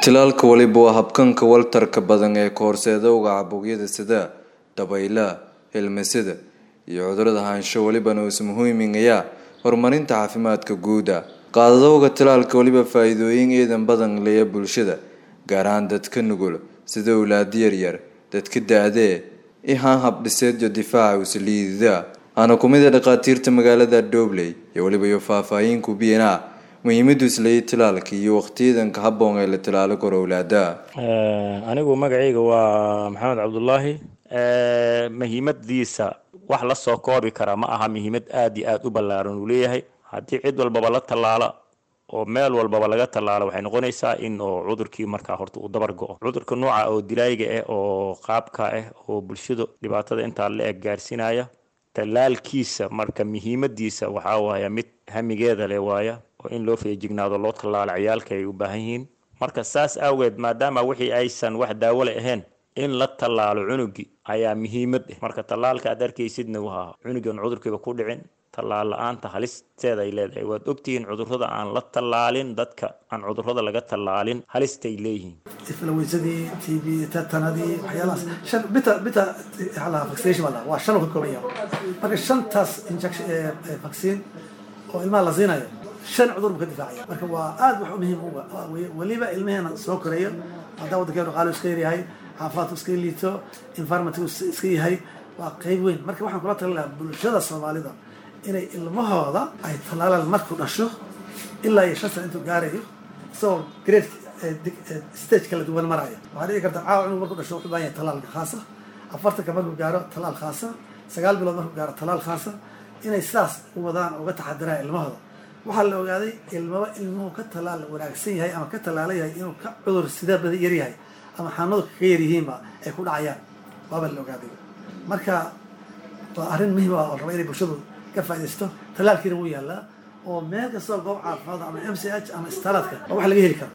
Tallaalka waliba waa habkanka waltarka badan ee ka horseedowga caabuqyada sida dabaylaha, hilmasada iyo cudurrada haansho walibana uu muhiiminaya horumarinta caafimaadka guud. Qaadashada tallaalka waliba faa'iidooyin eedan badan leeyahay bulshada, gaar ahaan dadka nugul sida awlaada yaryar, dadka da'da ah, iyo hab-dhisidda difaaca oo liidata. Waxaana ku mid ah dhakhaatiirta magaalada Dobley iyo waliba faahfaahin ku bixinaya muhiimada uu leeyahay tallaalka iyo waqtiyada ku habboon ee la tallaali karo awlaada. anigu magacayga waa maxamed cabdulaahi muhiimadiisa wax la soo koobi kara ma aha muhiimad aad iyo aad u ballaaran uu leeyahay haddii cid walbaba la tallaala oo meel walbaba laga tallaalo waxay noqonaysaa in oo cudurkii markaa horta uu dabar go-o cudurka nooca oo dilaayga ah oo qaabka ah oo bulshada dhibaatada intaa la eg gaarsiinaya tallaalkiisa marka muhiimadiisa waxaa waaya mid hamigeeda leh waaya oo in loo feejignaado loo tallaalo ciyaalka ay u baahan yihiin marka saas awgeed maadaama wixii aysan wax daawo le ahayn in la tallaalo cunugi ayaa muhiimad ah marka tallaalka aad arkaysidna waa cunugan cudurkiiba ku dhicin tallaal la-aanta halisteeda ay leedahay waad ogtihiin cudurrada aan la tallaalin dadka aan cudurrada laga tallaalin halistay leeyihiin influensadii tb tetanadii waxyaalahaas shan bita bita hala vaccination baa waa shan uu ka kooban yahay marka shantaas injection vaccine oo ilmaha la siinayo shan cudur buu ka difaacaya marka waa aad wax muhiim uga weliba ilmaheena soo korayo hadaa waddankeenu dhaqaalo iska yaryahay xaafaadku iska liito environmentku iska yahay waa qeyb weyn marka waxaan kula talin lahaa bulshada soomaalida inay ilmahooda ay tallaalaan markuu dhasho ilaa iyo shan sana intuu gaarayo isagoo grade stage kala duwan maraya waxaa dhici karta caawa inuu markuu dhasho wuxuu baahan yahay tallaal khaasa afartanka markuu gaaro tallaal khaasa sagaal bilood markuu gaaro tallaal khaasa inay sidaas u wadaan uga taxadiraan ilmahooda waxaa la ogaaday ilmaba ilmuhu ka tallaal wanaagsan yahay ama ka tallaala yahay inuu ka cudur sida bada yar yahay ama xanuunadu kaga yaryihiinba ay ku dhacayaan waaba la ogaaday marka waa arrin muhiim ah oo raba inay bulshadu ka faaidaysto tallaalkiina wuu yaallaa oo meel kastoo goob caafimaad ama m c h ama istaaladka waa wax laga heli karo